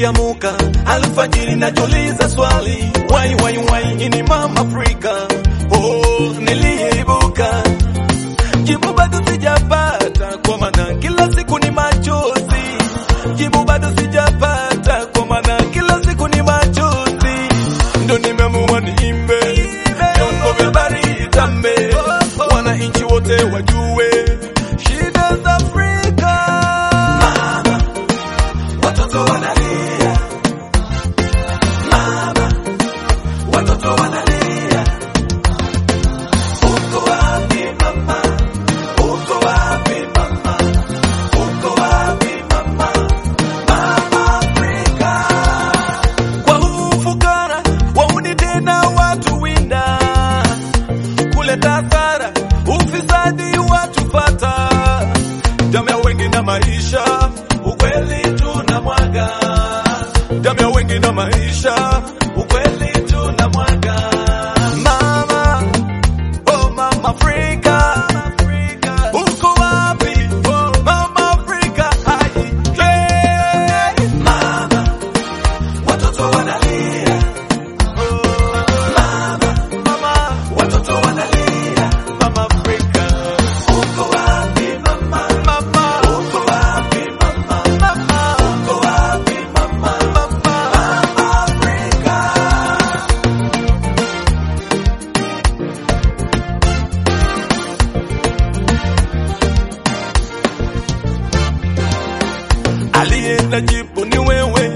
nikiamuka alfajiri najiuliza swali wai wai wai ini mama Afrika oh, niliibuka jibu bado sijapata kwa maana kila siku ni machozi jibu bado sijapata kwa maana kila siku ni machozi ndo nimeamua niimbe vyombo vya habari itambe wananchi wote wajue shida za Afrika mama watoto wanalia mama watoto wanalia uko wapi mama uko wapi mama uko wapi mama mama Afrika kwa huu fukara wauni tena watu winda kuleta hasara ufisadi watu fata damu ya wengi na maisha ukweli tuna mwaga damu ya wengi na maisha ukweli tuna mwaga mama oh mama Afrika uko wapi oh mama Afrika hai hey. mama watoto wanalia mama mama watoto wanalia mama Afrika uko wapi mama mama uko wapi mama mama uko wapi mama mama Afrika aliye na jibu ni wewe